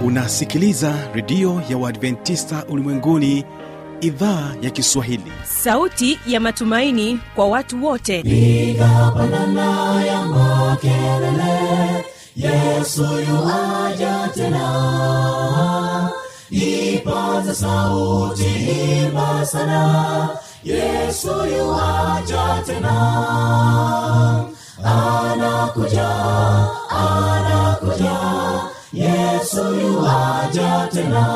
unasikiliza redio ya uadventista ulimwenguni idhaa ya kiswahili sauti ya matumaini kwa watu wote piga pandana ya makelele yesu yuaja tena ipaza sauti imba sana yesu yuaja tena anakuja anakuja yesu yuaja tena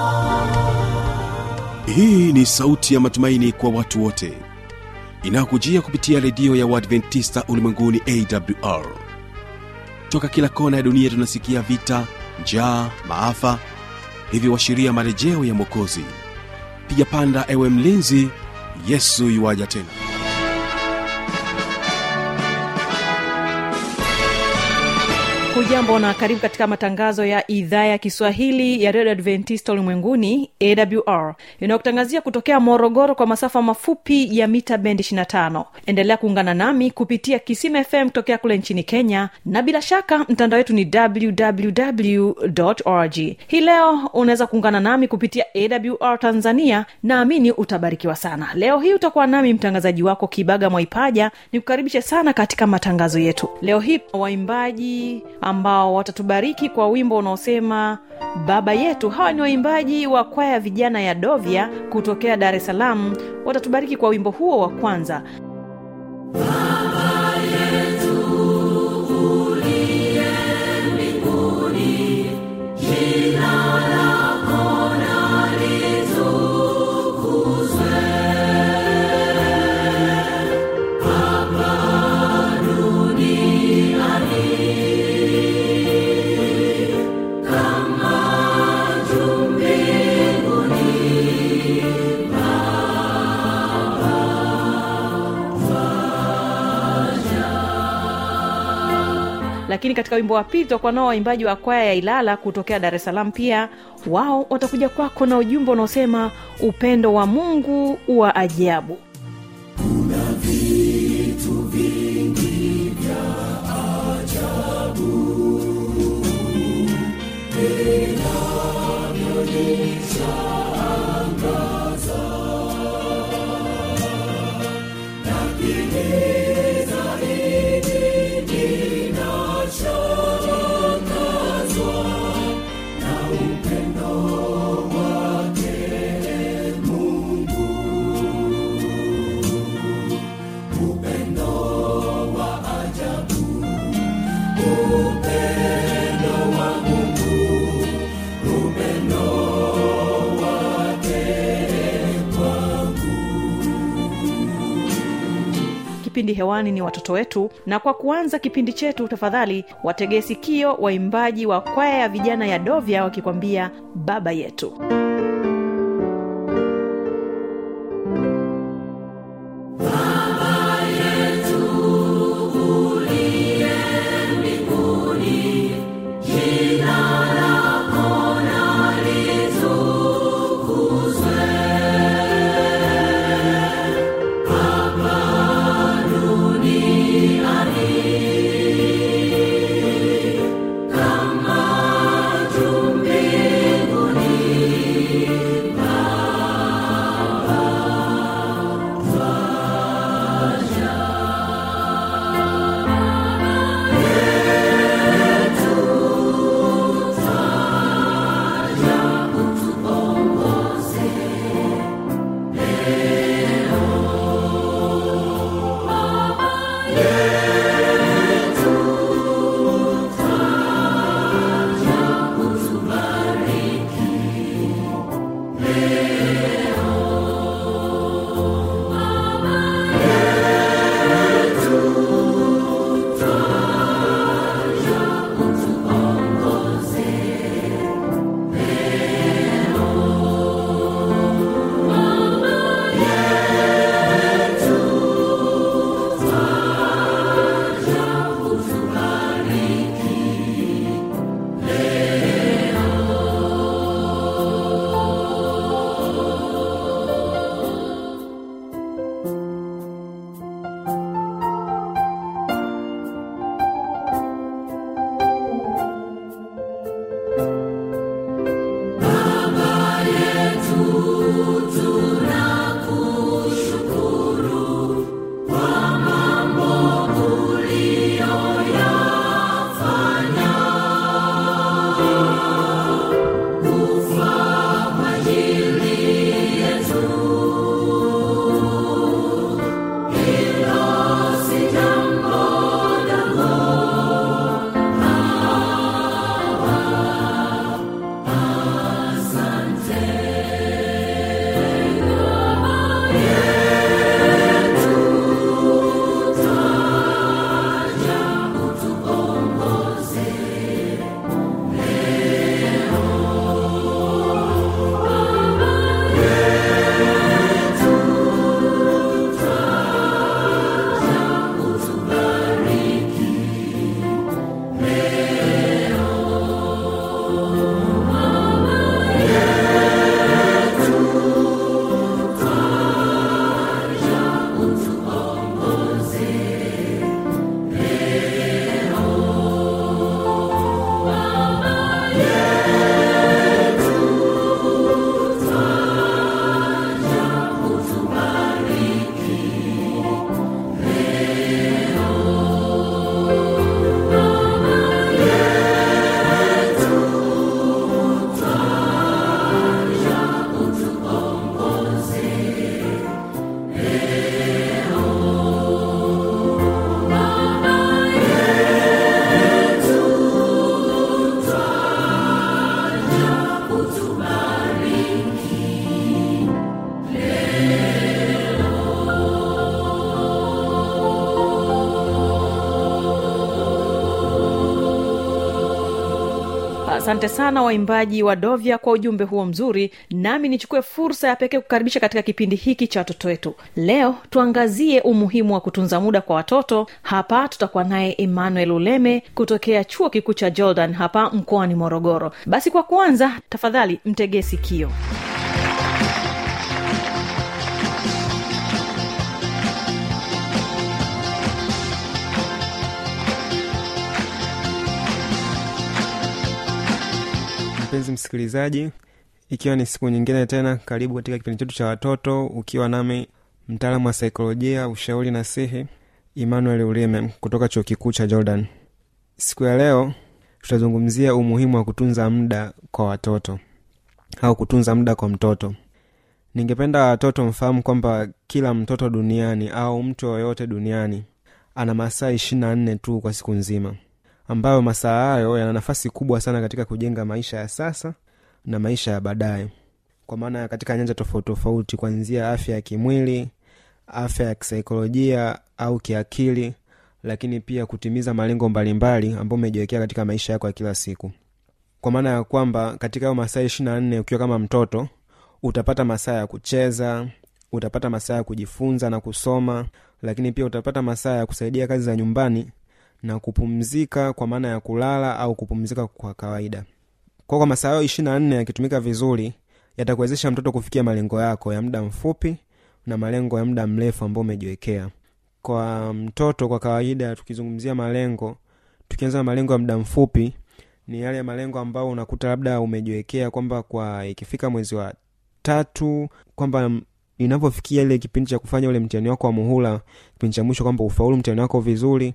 hii ni sauti ya matumaini kwa watu wote inayokujia kupitia redio ya uadventista ulimwenguni awr toka kila kona ya dunia tunasikia vita njaa maafa hivyo washiria marejeo ya mwokozi piga panda ewe mlinzi yesu yuwaja tena hujambo na karibu katika matangazo ya idhaa ya kiswahili ya redio adventista ulimwenguni awr inayokutangazia kutokea morogoro kwa masafa mafupi ya mita bendi 25 endelea kuungana nami kupitia kisima fm kutokea kule nchini kenya na bila shaka mtandao wetu ni www org hii leo unaweza kuungana nami kupitia awr tanzania naamini utabarikiwa sana leo hii utakuwa nami mtangazaji wako kibaga mwaipaja nikukaribishe sana katika matangazo yetu leo hii waimbaji ambao watatubariki kwa wimbo unaosema baba yetu hawa ni waimbaji wa kwaya vijana ya dovya kutokea dar es salaam watatubariki kwa wimbo huo wa kwanza lakini katika wimbo wa pili tutakuwa nao waimbaji wa kwaya ya ilala kutokea dar es salaam pia wao watakuja kwako na ujumbe unaosema upendo wa mungu wa ajabu kipindi hewani ni watoto wetu na kwa kuanza kipindi chetu tafadhali wategee sikio waimbaji wa kwaya ya vijana ya dovya wakikwambia baba yetu Kama juu mbinguni asante sana waimbaji wa dovya kwa ujumbe huo mzuri nami nichukue fursa ya pekee kukaribisha katika kipindi hiki cha watoto wetu leo tuangazie umuhimu wa kutunza muda kwa watoto hapa tutakuwa naye emmanuel uleme kutokea chuo kikuu cha jordan hapa mkoani morogoro basi kwa kwanza tafadhali mtegee sikio mpenzi msikilizaji ikiwa ni siku nyingine tena karibu katika kipindi chetu cha watoto ukiwa nami mtaalamu wa saikolojia ushauri na sihi emmanuel ulime kutoka chuo kikuu cha jordan siku ya leo tutazungumzia umuhimu wa kutunza muda kwa watoto au kutunza muda kwa mtoto ningependa watoto mfahamu kwamba kila mtoto duniani au mtu yoyote duniani ana masaa ishiri na nne tu kwa siku nzima ambayo masaa hayo yana nafasi kubwa sana katika kujenga maisha ya sasa na maisha ya baadaye kwa maana ya katika nyanja tofauti tofauti kuanzia afya ya kimwili afya ya kisaikolojia au kiakili lakini pia kutimiza malengo mbalimbali ambayo umejiwekea katika maisha yako ya kila siku kwa maana ya kwamba katika hayo masaa ishiri na nne ukiwa kama mtoto utapata masaa ya kucheza utapata masaa ya kujifunza na kusoma lakini pia utapata masaa ya kusaidia kazi za nyumbani na kupumzika kwa maana ya kulala au kupumzika kwa kawaida kwa kwa masaa hayo ishiri na nne yakitumika vizuri yatakuwezesha mtoto kufikia malengo yako ya muda mfupi na malengo ya muda mrefu ambao umejiwekea kwa mtoto kwa kawaida tukizungumzia malengo tukianza na malengo ya muda mfupi ni yale malengo ambayo unakuta labda umejiwekea kwamba kwa ikifika mwezi wa tatu kwamba inavyofikia ile kipindi cha kufanya ule mtihani wako wa muhula kipindi cha mwisho kwamba ufaulu mtihani wako vizuri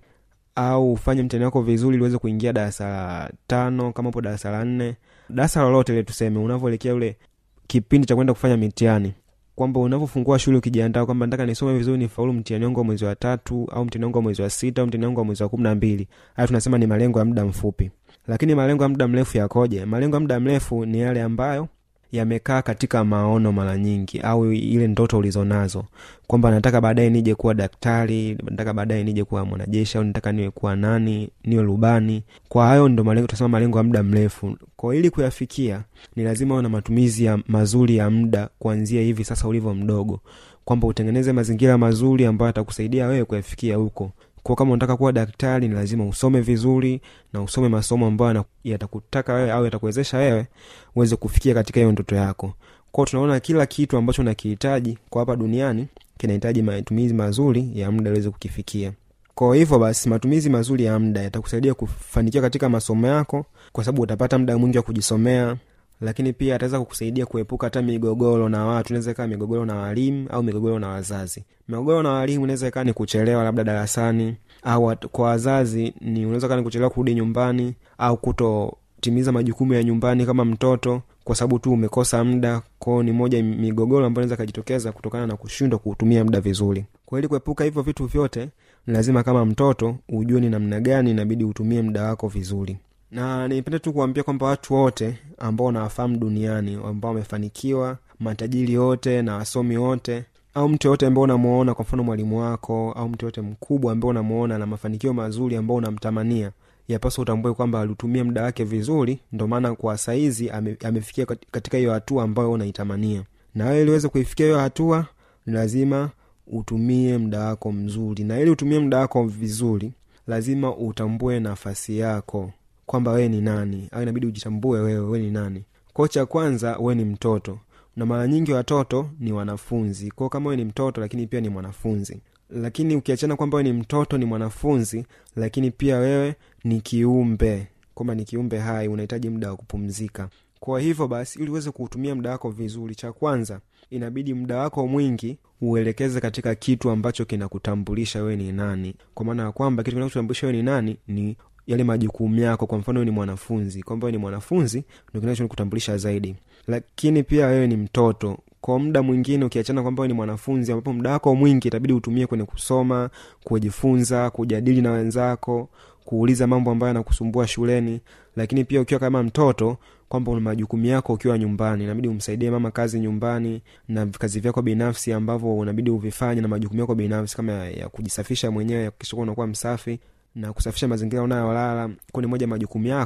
au ufanye mtihani wako vizuri ili uweze kuingia darasa la tano kama upo darasa la nne darasa lolote ile tuseme unavyoelekea ule kipindi cha kwenda kufanya mitihani kwamba unavyofungua shule ukijiandaa kwamba nataka nisome vizuri nifaulu mtihani wangu wa mwezi wa tatu au mtihani wangu wa mwezi wa sita au mtihani wangu wa mwezi wa kumi na mbili haya tunasema ni malengo ya muda mfupi lakini malengo ya muda mrefu yakoje malengo ya muda mrefu ni yale ambayo yamekaa katika maono mara nyingi au ile ndoto ulizonazo kwamba nataka baadaye nije kuwa daktari nataka baadaye nije kuwa mwanajeshi au nataka niwe kuwa nani niwe rubani kwa hayo ndo malengo tunasema malengo ya muda mrefu kwa ili kuyafikia ni lazima uwe na matumizi ya mazuri ya muda kuanzia hivi sasa ulivyo mdogo kwamba utengeneze mazingira mazuri ambayo atakusaidia wewe kuyafikia huko kwa kama unataka kuwa daktari ni lazima usome vizuri na usome masomo ambayo yatakutaka wewe au yatakuwezesha wewe uweze kufikia katika hiyo ndoto yako kwao tunaona kila kitu ambacho unakihitaji kwa hapa duniani kinahitaji matumizi mazuri ya muda uweze kukifikia kwa hivyo basi matumizi mazuri ya muda yatakusaidia kufanikiwa katika masomo yako kwa sababu utapata muda mwingi wa kujisomea lakini pia ataweza kukusaidia kuepuka hata migogoro na watu inaweza ikawa migogoro na walimu au migogoro na wazazi migogoro na walimu inaweza ikawa ni kuchelewa labda darasani au kwa wazazi ni unaweza kaa ni kuchelewa kurudi nyumbani au kutotimiza majukumu ya nyumbani kama mtoto kwa sababu tu umekosa muda kwao ni moja migogoro ambayo inaweza ikajitokeza kutokana na kushindwa kuutumia muda vizuri kwa ili kuepuka hivyo vitu vyote ni lazima kama mtoto ujue ni namna gani inabidi utumie muda wako vizuri na nipende tu kuambia kwamba watu wote ambao unawafahamu duniani ambao wamefanikiwa matajiri wote na wasomi wote au mtu yoyote ambao unamuona kwa mfano mwalimu wako au mtu yoyote mkubwa ambao unamuona na mafanikio mazuri ambao unamtamania yapaswa utambue kwamba alitumia muda wake vizuri ndo maana kwa saizi ame, amefikia katika hiyo hatua ambayo unaitamania na wewe iliweze kuifikia hiyo hatua ni lazima utumie muda wako mzuri na ili utumie muda wako vizuri lazima utambue nafasi yako kwamba wewe ni nani au inabidi ujitambue wewe wewe ni nani kwao cha kwanza wewe ni mtoto na mara nyingi watoto ni wanafunzi kwao kama wewe ni mtoto lakini pia ni mwanafunzi lakini ukiachana kwamba wewe ni mtoto ni mwanafunzi lakini pia wewe ni kiumbe kwamba ni kiumbe hai unahitaji muda wa kupumzika kwa hivyo basi ili uweze kuutumia muda wako vizuri cha kwanza inabidi muda wako mwingi uelekeze katika kitu ambacho kinakutambulisha wewe ni nani kwa maana ya kwamba kitu kinachotambulisha wewe ni nani ni yale majukumu yako kwa mfano wewe ni mwanafunzi kwamba wewe ni mwanafunzi ndo kinachokutambulisha zaidi lakini pia wewe ni mtoto kwa muda mwingine ukiachana kwamba wewe ni mwanafunzi ambapo muda wako mwingi itabidi utumie kwenye kusoma kujifunza kujadili na wenzako kuuliza mambo ambayo yanakusumbua shuleni lakini pia ukiwa kama mtoto kwamba una majukumu yako ukiwa nyumbani inabidi umsaidie mama kazi nyumbani na kazi vyako binafsi ambavyo unabidi uvifanye na majukumu yako binafsi kama ya, ya kujisafisha mwenyewe kuhakikisha unakuwa msafi na kusafisha mazingira unayolala kuwa ni moja majukumu yako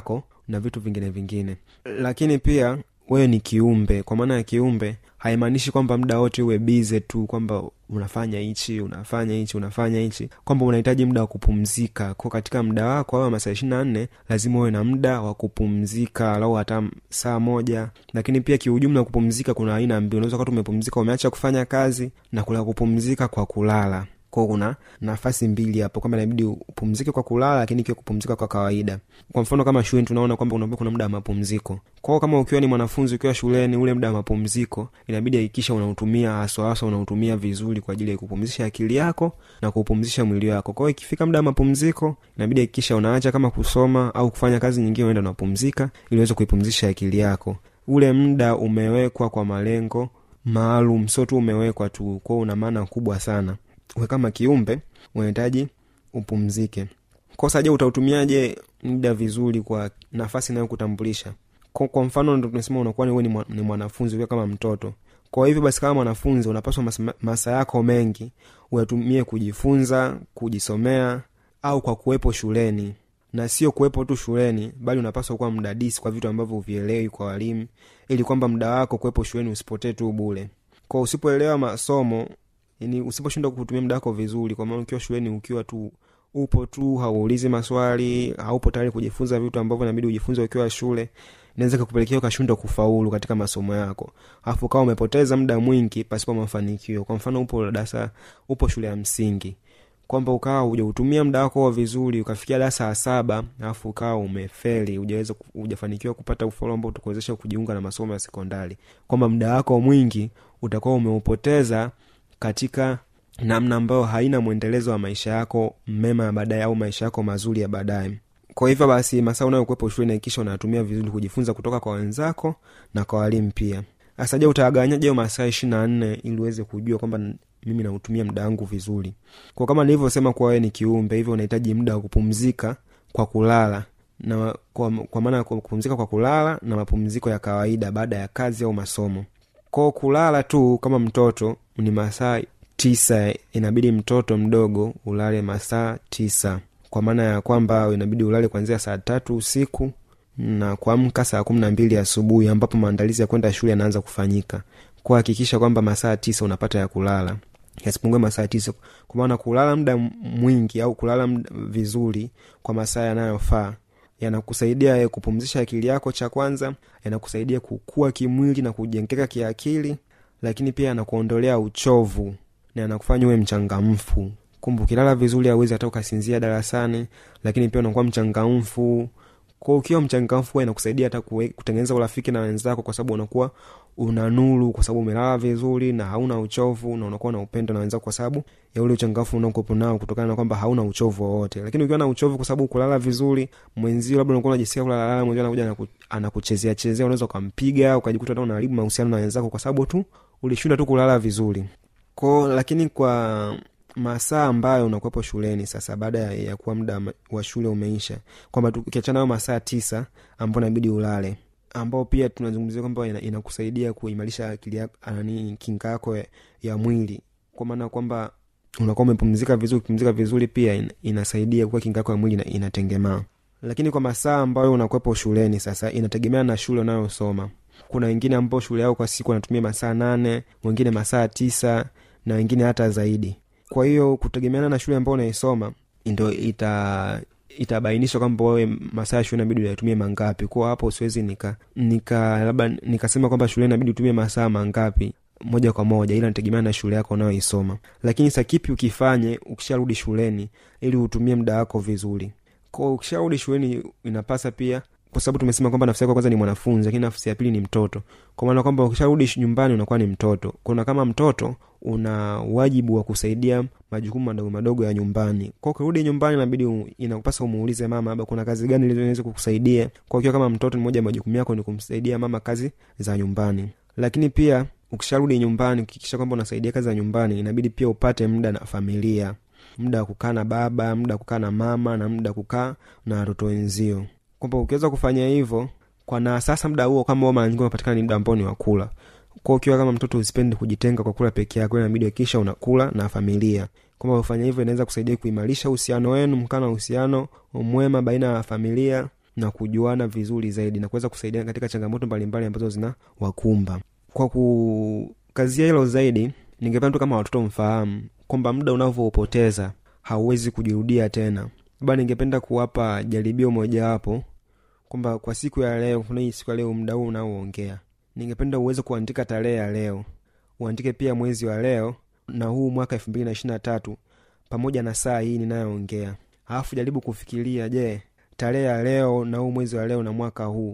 na vitu vingine vingine lakini pia wewe ni kiumbe kwa maana ya kiumbe haimaanishi kwamba muda wote uwe bize tu kwamba unafanya hichi unafanya hichi unafanya hichi kwamba unahitaji muda wa kupumzika ko katika muda wako au masaa ishiri na nne lazima uwe na muda wa kupumzika au hata saa moja lakini pia kiujumla kupumzika kuna aina mbili unaweza kati umepumzika umeacha kufanya kazi na kula kupumzika kwa kulala kwao kuna nafasi mbili hapo kwamba inabidi upumzike kwa kulala lakini ikiwa kupumzika kwa kawaida kwa mfano kama shuleni tunaona kwamba unaambia kuna muda wa mapumziko kwao kama ukiwa ni mwanafunzi ukiwa shuleni ule muda wa mapumziko inabidi hakikisha unautumia haswa haswa unautumia vizuri kwa ajili ya kupumzisha akili yako na kupumzisha mwili wako kwao ikifika muda wa mapumziko inabidi hakikisha unaacha kama kusoma au kufanya kazi nyingine unaenda unapumzika ili uweze kuipumzisha akili yako ule muda umewekwa kwa malengo maalum sio tu umewekwa tu kwao una maana kubwa sana we kama kiumbe unahitaji upumzike kosa je utautumiaje muda vizuri kwa nafasi inayokutambulisha kwa, kwa mfano ndo tunasema unakuwa ni, ni, ni mwanafunzi ukiwa kama mtoto kwa hivyo basi kama mwanafunzi unapaswa masaa masa yako mengi uyatumie kujifunza kujisomea au kwa kuwepo shuleni na sio kuwepo tu shuleni bali unapaswa kuwa mdadisi kwa vitu ambavyo uvielewi kwa walimu ili kwamba muda wako kuwepo shuleni usipotee tu bule kwa usipoelewa masomo yani usiposhindwa kutumia muda wako vizuri kwa maana ukiwa shuleni ukiwa tu upo tu hauulizi maswali haupo tayari kujifunza vitu ambavyo inabidi ujifunze ukiwa shule inaweza kukupelekea ukashindwa kufaulu katika masomo yako alafu ukawa umepoteza muda mwingi pasipo mafanikio kwa mfano upo darasa upo shule ya msingi kwamba ukawa hujautumia muda wako vizuri ukafikia darasa ya saba alafu ukawa umefeli hujaweza hujafanikiwa kupata ufaulu ambao utakuwezesha kujiunga na masomo ya sekondari kwamba muda wako mwingi utakuwa umeupoteza katika namna ambayo haina mwendelezo wa maisha yako mema ya baadaye au maisha yako mazuri ya baadaye kwa hivyo basi masaa unayokuwepo shuleni hakikisha unatumia vizuri kujifunza kutoka kwa wenzako na kwa walimu pia sasa je utagawanyaje hiyo masaa ishiri na nne ili uweze kujua kwamba mimi nautumia muda wangu vizuri kwa kama nilivyosema kuwa wewe ni kiumbe hivyo unahitaji muda wa kupumzika kwa kulala na kwa, kwa maana kupumzika kwa kulala na mapumziko ya kawaida baada ya kazi au masomo kwao kulala tu kama mtoto ni masaa tisa inabidi mtoto mdogo ulale masaa tisa kwa maana ya kwamba inabidi ulale kuanzia saa tatu usiku na kuamka saa kumi na mbili asubuhi ambapo maandalizi ya kwenda shule yanaanza kufanyika kuhakikisha kwamba masaa tisa unapata ya kulala yasipungue masaa tisa kwa maana kulala muda mwingi au kulala mda vizuri kwa masaa yanayofaa yanakusaidia kupumzisha akili yako cha kwanza yanakusaidia kukua kimwili na kujengeka kiakili lakini pia yanakuondolea uchovu na yanakufanya uwe mchangamfu kumbe ukilala vizuri awezi hata ukasinzia darasani lakini pia unakuwa mchangamfu kwa ukiwa mchangamfu inakusaidia hata kutengeneza urafiki na wenzako kwa sababu unakuwa una nuru kwa sababu umelala vizuri na hauna uchovu na unakuwa na upendo na wenzako kwa sababu ya ule uchangamfu unaokuwepo nao kutokana na kwamba hauna uchovu wowote lakini ukiwa na uchovu kwa sababu kulala vizuri mwenzio labda unakuwa unajisikia kulalala mwenzio anakuja anakuchezea chezea unaweza ukampiga ukajikuta hata unaharibu mahusiano na wenzako kwa sababu tu ulishinda tu kulala vizuri ko lakini kwa masaa ambayo unakuwepo shuleni sasa baada ya, ya kuwa muda wa shule umeisha kwamba ukiachana nayo masaa tisa ambao inabidi ulale ambao pia tunazungumzia kwamba inakusaidia ina kuimarisha akili nani kinga yako ya, ya mwili kwa maana kwamba unakuwa umepumzika vizuri kupumzika vizuri pia in, inasaidia kuwa kinga yako ya mwili inatengemaa lakini kwa masaa ambayo unakuwepo shuleni sasa inategemea na shule unayosoma kuna wengine ambao shule yao kwa siku wanatumia masaa nane wengine masaa tisa na wengine hata zaidi kwa hiyo kutegemeana na shule ambao unaisoma ndo ita itabainisha kwamba wewe masaa ya shule inabidi uyatumie mangapi kuwa hapo siwezi nika nika labda nikasema kwamba shule inabidi utumie masaa mangapi moja kwa moja ila nategemea na shule yako unayoisoma lakini sa kipi ukifanye ukisharudi shuleni ili utumie muda wako vizuri ko ukisharudi shuleni inapasa pia kwa sababu tumesema kwamba nafsi yako kwanza ni mwanafunzi lakini nafsi ya pili ni mtoto kwa maana kwamba ukisharudi nyumbani unakuwa ni mtoto kuna kama mtoto una wajibu wa kusaidia majukumu madogo madogo ya nyumbani kwa ukirudi nyumbani inabidi inakupasa umuulize mama labda kuna kazi gani iliweza kukusaidia kwa ukiwa kama mtoto ni moja ya majukumu yako ni kumsaidia mama kazi za nyumbani lakini pia ukisharudi nyumbani ukikisha kwamba unasaidia kazi za nyumbani inabidi pia upate muda na familia muda wa kukaa na baba muda wa kukaa na mama na muda wa kukaa na watoto wenzio kwamba ukiweza kufanya hivyo kwa na sasa muda huo kama mara nyingi unapatikana ni muda ambao ni wakula kwa ukiwa kama mtoto usipendi kujitenga kwa kula peke yako inabidi hakikisha unakula na familia kwamba ufanya hivyo inaweza kusaidia kuimarisha uhusiano wenu mkaa na uhusiano mwema baina ya familia na kujuana vizuri zaidi na kuweza kusaidia katika changamoto mbalimbali ambazo zina wakumba kwa kukazia hilo zaidi ningependa tu kama watoto mfahamu kwamba muda unavyoupoteza hauwezi kujirudia tena labda ningependa kuwapa jaribio mojawapo kwamba kwa siku ya leo kuna hii siku ya leo muda huu unaoongea ningependa uweze kuandika tarehe ya leo uandike pia mwezi wa leo na huu mwaka elfu mbili na ishiri na tatu pamoja na saa hii ninayoongea alafu jaribu kufikiria je tarehe ya leo na huu mwezi wa leo na mwaka huu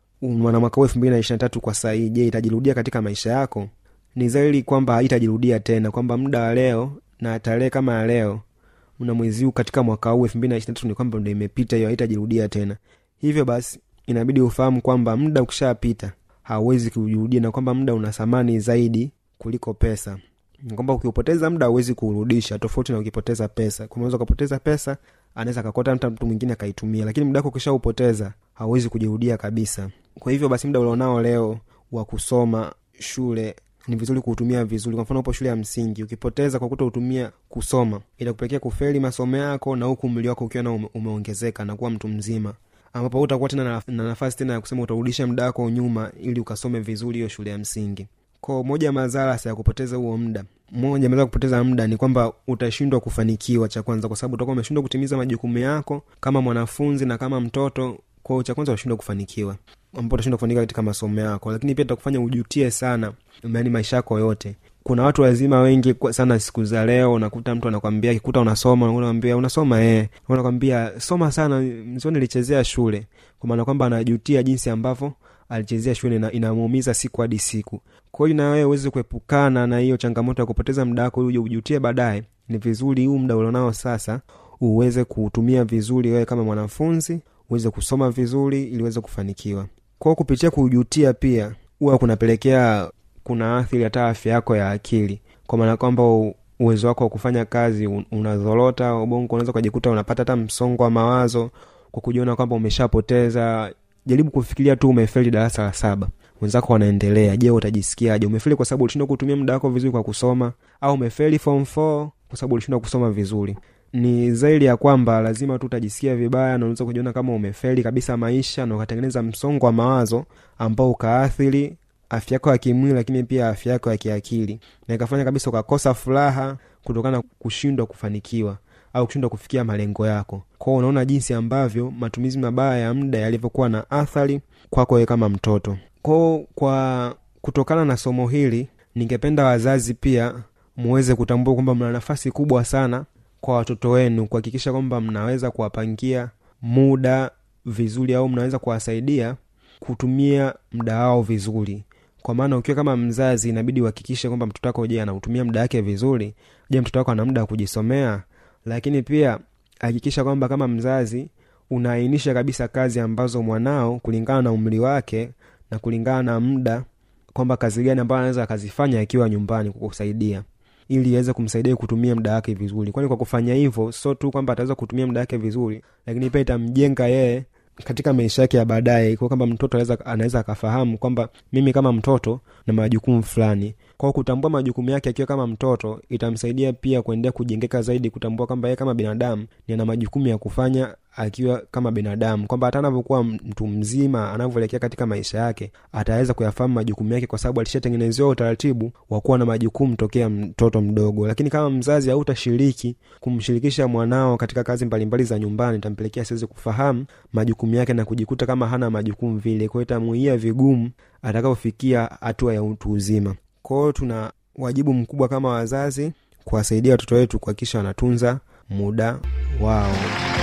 na mwaka huu elfu mbili na ishiri na tatu kwa saa hii je itajirudia katika maisha yako ni zaidi kwamba haitajirudia tena kwamba muda wa leo na tarehe kama ya leo na mwezi huu katika mwaka huu elfu mbili na ishiri na tatu ni kwamba ndo imepita hiyo haitajirudia tena hivyo basi inabidi ufahamu kwamba muda ukishapita hauwezi kujirudia na kwamba muda una thamani zaidi kuliko pesa Ni kwamba ukiupoteza muda hauwezi kuurudisha tofauti na ukipoteza pesa unaweza ukapoteza pesa anaweza akakota hata mtu mwingine akaitumia lakini muda wako ukishaupoteza hauwezi kujirudia kabisa kwa hivyo basi muda ulionao leo wa kusoma shule ni vizuri kuutumia vizuri kwa mfano upo shule ya msingi ukipoteza kwa kuto utumia kusoma itakupelekea kufeli masomo yako na huku umri wako ukiwa na ume, umeongezeka na kuwa mtu mzima ambapo utakuwa tena na, na nafasi tena ya kusema utarudisha muda wako nyuma ili ukasome vizuri hiyo shule ya msingi ko moja ya madhara ya kupoteza huo muda moja madhara kupoteza muda ni kwamba utashindwa kufanikiwa cha kwanza kwa sababu utakuwa umeshindwa kutimiza majukumu yako kama mwanafunzi na kama mtoto kwao cha kwanza utashindwa kufanikiwa ambao utashindwa kufanikiwa katika masomo yako lakini pia itakufanya ujutie sana yani maisha yako yote kuna watu wazima wengi kwa sana siku za leo unakuta mtu anakwambia kikuta unasoma unakwambia unasoma eh unakwambia soma sana mzio nilichezea shule kwa maana kwamba anajutia jinsi ambavyo alichezea shule na inamuumiza siku hadi siku kwa hiyo na wewe uweze kuepukana na hiyo changamoto ya kupoteza muda wako uje ujutie baadaye ni vizuri huu muda ulionao sasa uweze kuutumia vizuri wewe kama mwanafunzi uweze kusoma vizuri ili uweze kufanikiwa kwao kupitia kujutia pia huwa kunapelekea kuna athiri hata afya yako ya akili kwa maana kwamba u- uwezo wako wa kufanya kazi un- unazorota ubongo unaweza ukajikuta unapata hata msongo wa mawazo kwa kujiona kwamba umeshapoteza jaribu kufikiria tu umefeli darasa la saba wenzako wanaendelea je utajisikiaje umefeli kwa sababu ulishindwa kutumia muda wako vizuri kwa kusoma au umefeli form 4 kwa sababu ulishindwa kusoma vizuri ni zaidi ya kwamba lazima tu utajisikia vibaya na unaweza kujiona kama umefeli kabisa maisha na ukatengeneza msongo wa mawazo ambao ukaathiri afya yako ya kimwili lakini pia afya yako ya kiakili na ikafanya kabisa ukakosa furaha kutokana na kushindwa kufanikiwa au kushindwa kufikia malengo yako kwao unaona jinsi ambavyo matumizi mabaya ya muda yalivyokuwa na athari kwako wewe kama mtoto kwao kwa kutokana na somo hili ningependa wazazi pia muweze kutambua kwamba mna nafasi kubwa sana kwa watoto wenu kuhakikisha kwamba mnaweza kuwapangia muda vizuri au mnaweza kuwasaidia kutumia muda wao vizuri kwa maana ukiwa kama mzazi inabidi uhakikishe kwamba mtoto wako je anautumia muda wake vizuri je mtoto wako ana muda wa kujisomea lakini pia hakikisha kwamba kama mzazi unaainisha kabisa kazi ambazo mwanao kulingana na umri wake na kulingana na muda kwamba kazi gani ambayo anaweza akazifanya akiwa nyumbani kukusaidia ili iweze kumsaidia kutumia muda wake vizuri kwani kwa kufanya hivyo sio tu kwamba ataweza kutumia muda wake vizuri lakini pia itamjenga yeye katika maisha yake ya baadaye kwa kwamba mtoto anaweza anaweza akafahamu kwamba mimi kama mtoto na majukumu fulani kwao kutambua majukumu yake akiwa kama mtoto itamsaidia pia kuendelea kujengeka zaidi kutambua kwamba yeye kama binadamu ni ana majukumu ya kufanya akiwa kama binadamu kwamba hata anavyokuwa mtu mzima anavyoelekea katika maisha yake ataweza kuyafahamu majukumu yake kwa sababu alishatengenezewa utaratibu wa kuwa na majukumu tokea mtoto mdogo lakini kama mzazi hautashiriki kumshirikisha mwanao katika kazi mbalimbali za nyumbani itampelekea asiweze kufahamu majukumu yake na kujikuta kama hana majukumu vile kwao itamuia vigumu atakapofikia hatua ya utu uzima kwao tuna wajibu mkubwa kama wazazi kuwasaidia watoto wetu kuhakikisha wanatunza muda wao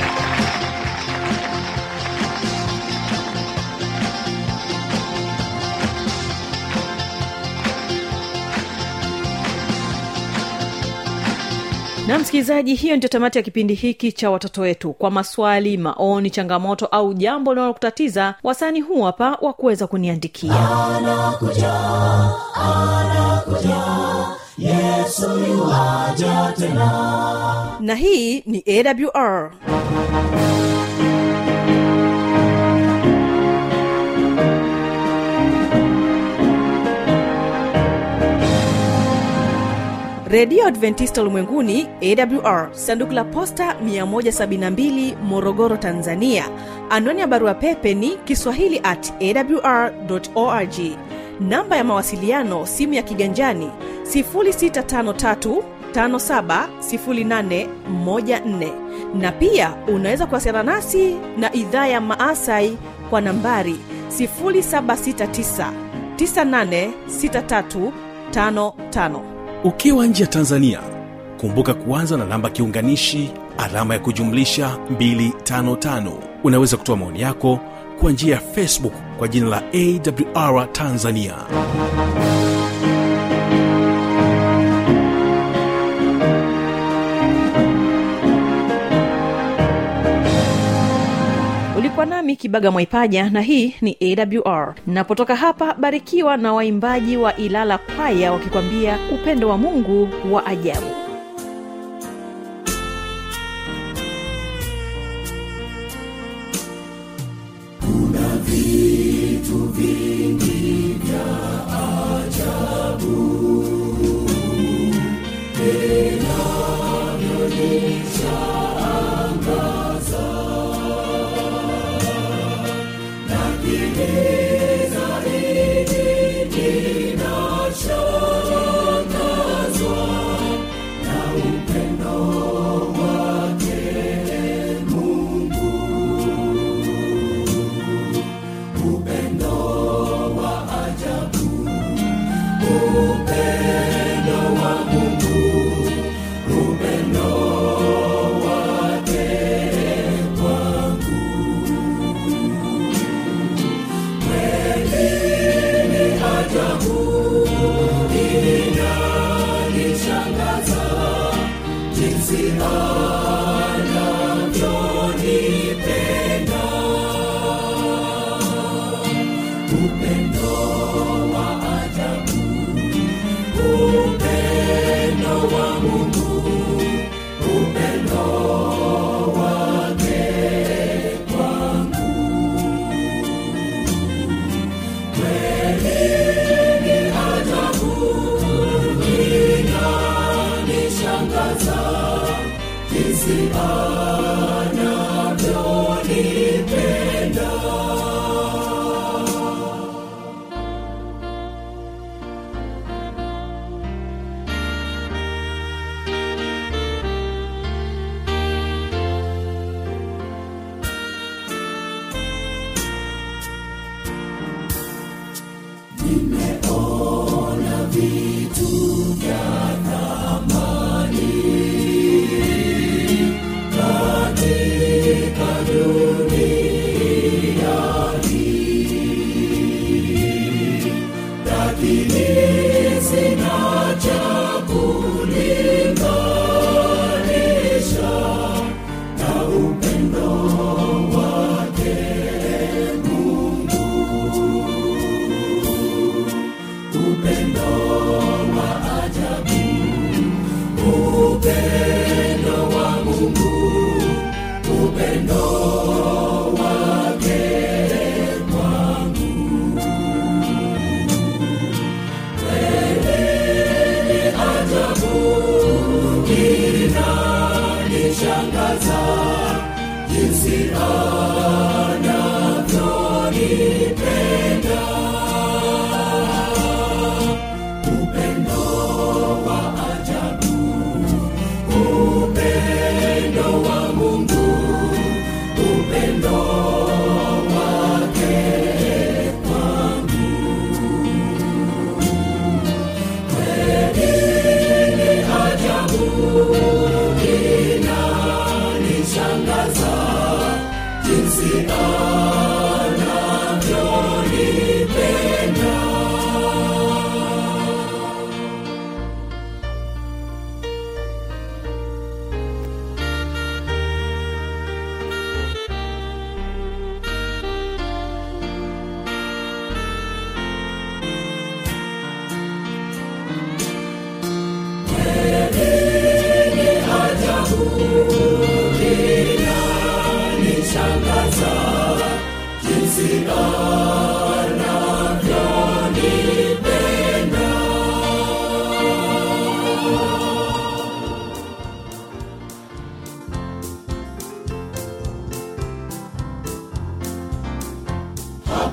na msikilizaji hiyo ndio tamati ya kipindi hiki cha watoto wetu kwa maswali maoni changamoto au jambo linalokutatiza wasani huu hapa wa kuweza kuniandikia anakuja anakuja yesu yuaja tena na hii ni awr redio adventista ulimwenguni awr sanduku la posta 172 morogoro tanzania anwani ya barua pepe ni kiswahili at awr org namba ya mawasiliano simu ya kiganjani 653 570814 na pia unaweza kuwasiliana nasi na idhaa ya maasai kwa nambari 769 986355 ukiwa nje ya tanzania kumbuka kuanza na namba kiunganishi alama ya kujumlisha 255 unaweza kutoa maoni yako kwa njia ya facebook kwa jina la awr tanzania ulikuwa nami kibaga mwaipaja na hii ni awr napotoka hapa barikiwa na waimbaji wa ilala kwaya wakikwambia upendo wa mungu wa ajabu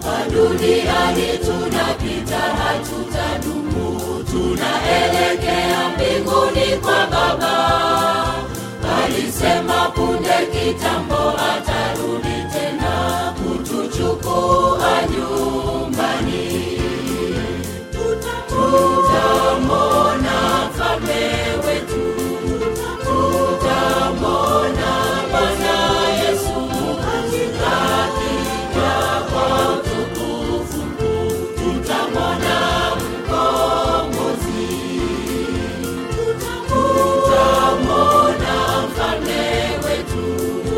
duniani tunapita hatutadumu tunaelekea mbinguni kwa baba alisema punde kitambo atarudi tena kutuchukua nyumbani tutamona mfalme wetu tutamona bwana yesu katika kija kwa utukufu tutamona mkombozi tutamona mfalme wetu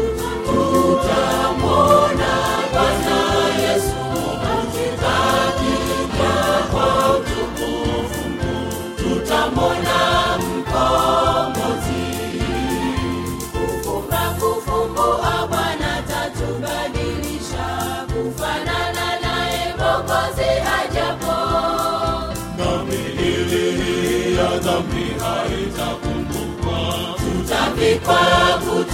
tutamona bwana yesu katika kija kwa utukufu tutamona mkombozi kufumba kufumbua bwana tatubadilisha kufanana naye mokozi hajapo na miili ya dhambi haitakumbukwa tutavikwa